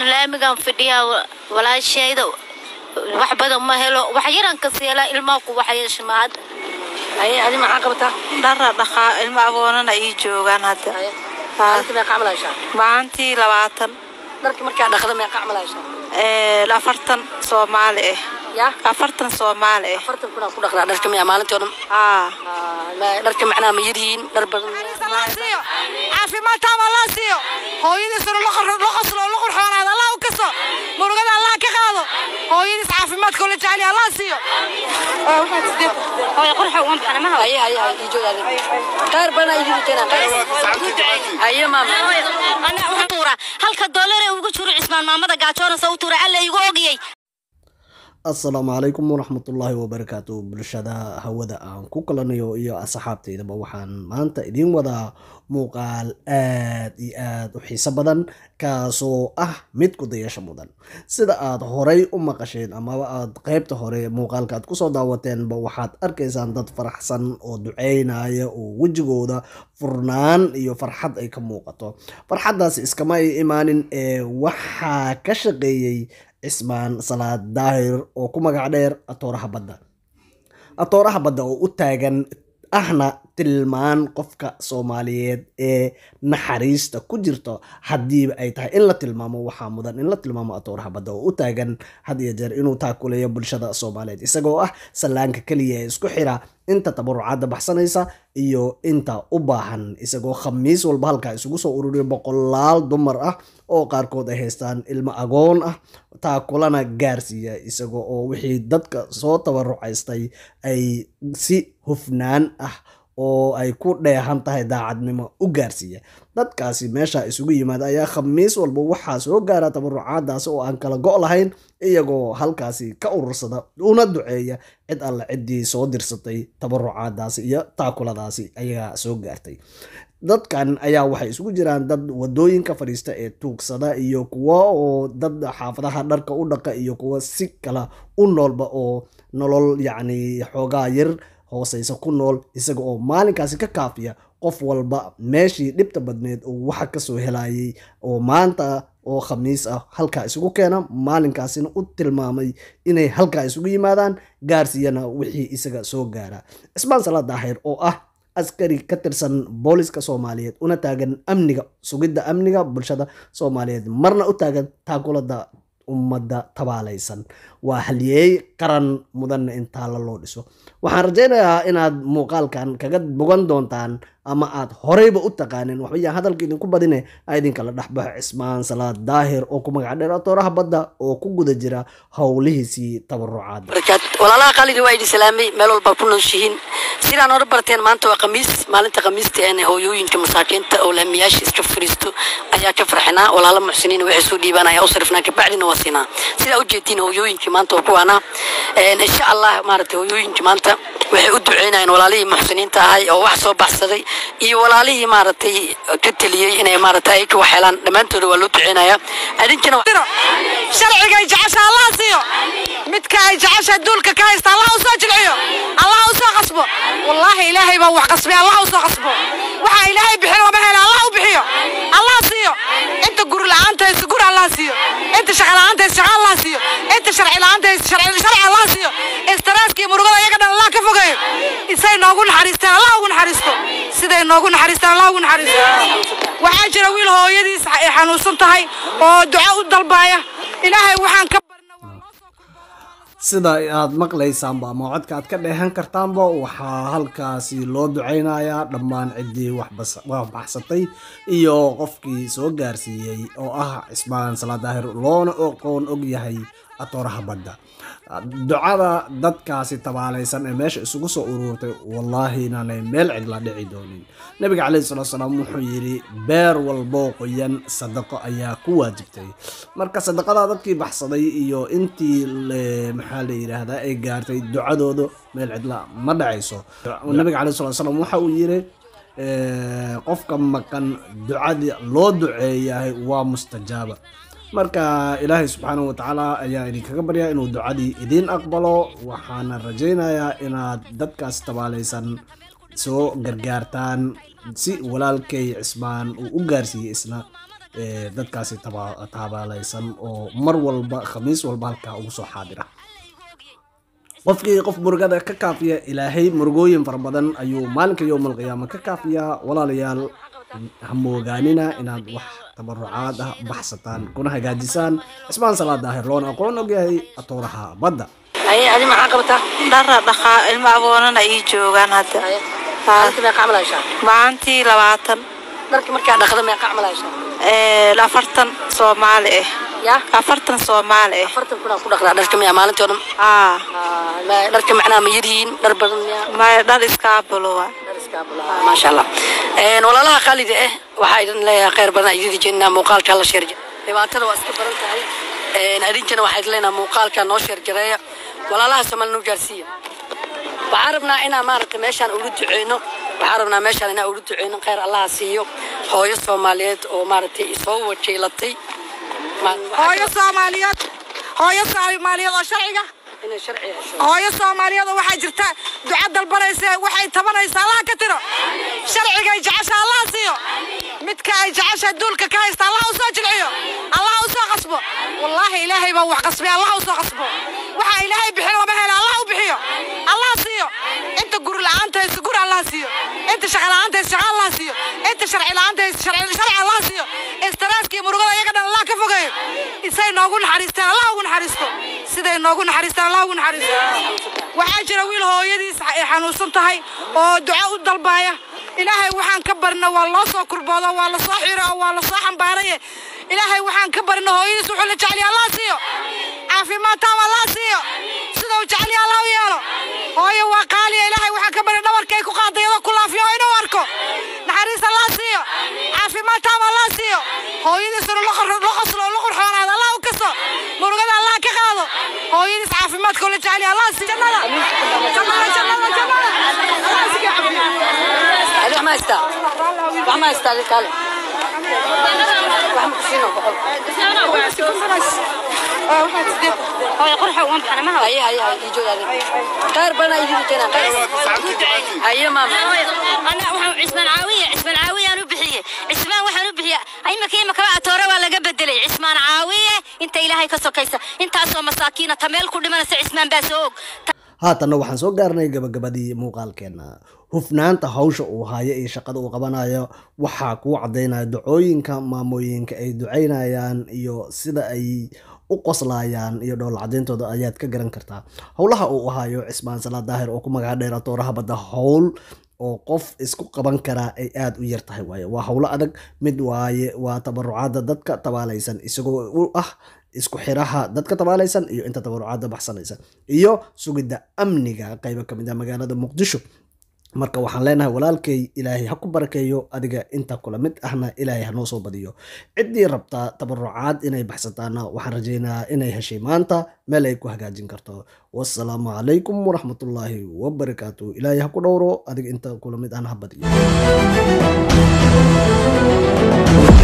laamigan fadhiyaa walaashayda wax badan ma helo wax yaran kasi helaa ilmaha ku waxyeesha ma hadda haye adi maxaa qabataa dhara dhaqaa ilmo agoonana ii joogaan hadda maalintii meeqa camal haysaa maalintii labaatan dharki markaa dhaqda meeqa camal haysaa ee, afartan soomaali ah yaa afartan soomaali ah afartan kunaa ku dhaqdaa dharka miyaa maalintii oo dhan aa Ah, ma- dharka macnaha ma yaryihiin dhar badan caafimaad taama allah siiyo hooyadiisuna la qoslo la qurxoonaado allah u kaso murugada allah ka qaado hooyadiis caafimaadka la jecel allah siiyo haye haye haye ii joog adi qaar badan ay idin keenaan haye maama ana u tuura halka doolar ee ugu jiro cismaan maamada gaajoonasa u tuura alla igu ogiyey asalaamu calaykum waraxmatullaahi wabarakaatu bulshada hawada aan ku kalanayo iyo asxaabtaydaba waxaan maanta idiin wadaa muuqaal aad iyo aad u xiiso badan kaasoo ah mid ku dayasho mudan sida aad horay u maqasheen amaba aad qeybta hore muuqaalka aad kusoo daawateenba waxaad arkaysaan dad faraxsan oo duceynaya oo wejigooda furnaan iyo farxad ay ka muuqato farxaddaasi iskama ay imaanin ee waxaa ka shaqeeyey cismaan salaad daahir oo ku magac dheer atooraha badda atooraha badda oo u taagan ahna tilmaan qofka soomaaliyeed ee naxariista ku jirto haddiiba ay tahay in la tilmaamo waxaa mudan in la tilmaamo atooraha badda oo u taagan had iyo jeer inuu taakuleeyo bulshada soomaaliyeed isagoo ah sallaanka keliya ee isku xira inta tabarucaadda baxsanaysa iyo inta u baahan isagoo khamiis walba halkaa isugu soo ururiya boqolaal dumar ah oo qaarkood ay haystaan ilmo agoon ah taakulana gaarsiiya isagoo oo wixii dadka soo tabarucaystay ay si hufnaan ah oo ay ku dheehan tahay daacadnimo u gaarsiiya dadkaasi meesha isugu yimaada ayaa khamiis walba waxaa soo gaara tabarucaadaasi oo aan kala go' lahayn iyagoo halkaasi ka urursada una duceeya cid alle ciddii soo dirsatay tabarucaadaasi iyo taakuladaasi ayagaa soo gaartay dadkan ayaa waxay isugu jiraan dad wadooyinka fadhiista ee tuugsada iyo kuwo oo dad xaafadaha dharka u dhaqa iyo kuwo si kala u noolba oo nolol yacni xoogaa yar hooseysa ku nool isaga oo maalinkaasi ka kaafiya qof walba meeshii dhibta badneed oo waxa kasoo helayay oo maanta oo khamiis ah halkaa isugu keena maalinkaasina u tilmaamay inay halkaa isugu yimaadaan gaarsiiyana wixii isaga soo gaara cismaan salaad daahir oo ah askari ka tirsan booliska soomaaliyeed una taagan amniga sugidda amniga bulshada soomaaliyeed marna u taagan taakulada ummadda tabaalaysan waa halyeey qaran mudanna in taalla loo dhiso waxaan rajaynayaa inaad muuqaalkan kaga bogan doontaan ama aad horeyba u taqaanin waxba yaan hadalka idinku badine a idinkala dhexbaxo cismaan salaad daahir oo ku magac dheer atooraha badda oo ku guda jira howlihiisii tabarucaada barakaat walaalaha qaaliga waa idin salaamay meel walbaa ku nooshihiin sidaan hore barteen maanta waa khamiis maalinta khamiista een hooyooyinka masaakiinta oo lahamiyaasha iska fariisto ayaa ka farxinaa walaala muxsiniin waxay soo dhiibanaya u sarifnaa kabacdina waa siinaa sidaa ujeedtiin hooyooyinkii maanta waa kuwaana insha allah maaragtay hooyooyinkii maanta waxay u duceynayaan walaalihii muxsiniinta ahay oo wax soo baxsaday iyo walaalihii maaragtay ka teliyey inay maaragtay ay ka waxhelaan dhammaantooda waa loo duceynaya adinkana sharciga ay jecesha allah siiyo midka ay jecesha duulka ka haysta allah u soo jilciyo allah u soo qasbo wallaahi ilaahay baa wax qasbay allah u soo qasbo waxa ilaahay bixin lama helo allah u bixiyo allah siiyo inta guri la'aanta haysta guri allah siiyo inta shaqa la'aanta haysta shaqa allah siiyo inta sharci la'aanta haysta sharci sharci allah siiyo istaraska iyo murugada iyaga dhan allah ka fogeeyo isay noogu naxariistaan allah ugu naxariisto siday noogu naxariistaan allah ugu naxariisto waxaa jira wiil hooyadiis ay xanuunsan tahay oo duco u dalbaaya ilaahay waxaan ka barna waa loo soo sida aad maqlaysaanba ama codka aad ka dheehan kartaanba waxaa halkaasi loo duceynayaa dhammaan ciddii waxbas- wax baxsatay iyo qofkii soo gaarsiiyey oo ah cismaan salaad daahir loona oqoon og yahay atooraha badda ducada dadkaasi tabaalaysan ee meesha isugu soo uruurtay wallaahi inaanay meel cidla dhici doonin nabiga caleyhi salatu salaam wuxuu yidhi beer walboo qoyan sadaqo ayaa ku waajibtay marka sadaqada dadkii baxsaday iyo intii le- maxaa la yidhaahdaa ay gaartay ducadooda meel cidla ma dhacayso nabiga caleyhi salatu salaam waxa uu yidhi eh, qofka maqan ducadii loo duceeyahay waa mustajaaba marka ilaahay subxaanahu watacaala ayaa idinkaga baryaa inuu ducadii idiin aqbalo waxaana rajaynayaa inaad dadkaas tabaalaysan soo gargaartaan si walaalkay cismaan uu u gaarsiiyey isna ee, dadkaasi taba- taabaalaysan oo mar walba khamiis walba halkaa ugu soo xaadira qofkii qof murugada ka kaafiya ilaahay murugooyin fara badan ayuu maalinka yowmal qiyaama ka kaafiyaa walaalayaal ha moogaanina inaad wax tabarucaad ah baxsataan kuna hagaajisaan cismaan salaad daahir loona aqoon ogyahay atooraha badda haye adi maxaa qabataa dhara dhaqaa ilmo aboonana ii joogaan hadda maalinta meeqa camal haysaa maalintii labaatan dharka markaa dhaqda meeqa camal haysaa ee, afartan soomaali ah ya afartan soomaali ah afartan kunaa ku dhaqdaa dharka miyaa maalintii oo dhan aa Ah, ma- dharka macnaha ma yaryihiin dhar badan miyaa maya dhar iskaabulowa maasha allah Een, walaalaha qaalida ah waxaa idin leeyahay khayr badan idin jeedinaa muuqaalka la sheer dhibaatada waa iska badan tahay Een, adinkana waxaa idin leenahay muuqaalka noo sheer jareeya walaalaha soomaali noo gaarsiiya waxaan rabnaa inaan maaragtay meeshaan ugu duceyno waxaan rabnaa meeshaan inaan ugu duceyno khayr allaha siiyo hooyo soomaaliyeed oo maaragtay isoo wakiilatay Ma- waxaa hooyo soomaaliyeed hooyo soomaaliyeed oo sharciga inay sharci hesho hooyo soomaaliyeed oo waxaa jirta duca dalbanaysa waxay tabanaysa allaha ka tiro sharcigay jecesha allaha siiyo midka ay jecesha duulka ka haysta allaha u soo jilciyo allaha u soo qasbo wallaahi ilaahay baa wax qasbay allaha u soo qasbo waxa ilaahay bixin lama helo allaha u bixiyo allaha siiyo inta guri la'aanta haysa guri allaha siiyo inta shaqa la'aanta haysa shaqa allaha siiyo inta sharci la'aanta haysa sharci sharci allaha siiyo istiraaska iyo murugada iyaga dhan allah ka fogeeyo isay noogu naxariistaan allah ugu naxariisto siday noogu naxariistaan allah ugu naxariisto waxaa jira wiil hooyadiis ay xanuunsan tahay oo duco u dalbaya ilaahay waxaan ka barina waa loo soo kurboodo waa la soo xiro oo waa la soo xambaaraye ilaahay waxaan ka barina hooyadiis wuxuu la jeceliya allah siiyo caafimaad taam allah siiyo sida uu jeceliya allah u yeelo hooyo waa qaaliya ilaahay waxaan ka barina dhabarka ay ku qaaday iyadoo ku laafiyo oo inuu arko naxariis allah siiyo caafimaad taam allah siiyo hooyadiisuna la qor- la qoslo oo la qurxoonaado allah u kaso murugada allah ka qaado hooyadiis caafimaadka oo la jeceliya allah siiyo jannada jannada jannada jannada allah siiyo caafimaad adi wax ma haystaa wax ma haystaa adi kaale wax ma kusiino boqol haye haye haye ii joog adi khayr badan aa idin keenaa haye maama أنا وحنا عثمان عاوية عثمان عاوية أنا بحية عثمان وحنا بحية أي مكان مكان أتورا ولا قبدلي عثمان عاوية أنت إلهي كسو كيسة أنت أسوى مساكين تميل كل ما نسى عثمان باسوق haatanna waxaan soo gaarnay gabagabadii muuqaalkeena hufnaanta hawsha uu hayo iyo shaqada uu qabanayo waxaa kuu cadaynaya ducooyinka maamooyinka ay ducaynayaan iyo sida ay u qoslayaan iyo dhowl cadayntooda ayaad ka garan kartaa howlaha uu hayo cismaan salaad daahir oo ku magaca dheera tooraha badda howl oo qof isku qaban karaa ay aada u yar tahay waaye waa howlo adag mid waaye waa tabarucaada dadka tabaalaysan isagoo u ah isku xiraha dadka tabaalaysan iyo inta tabarucaada baxsanaysa iyo sugidda amniga qaybo kamid ah magaalada muqdisho marka waxaan leenahay walaalkay ilaahay ha ku barakeeyo adiga inta kula mid ahna ilaahay hanoo soo badiyo ciddii rabtaa tabarucaad inay baxsataana waxaan rajaynayaa inay heshay maanta meel ay ku hagaajin karto wasalaamu calaykum waraxmatullaahi wabarakaatu ilaahay ha ku dhowro adiga inta kula mid ahna ha badiyo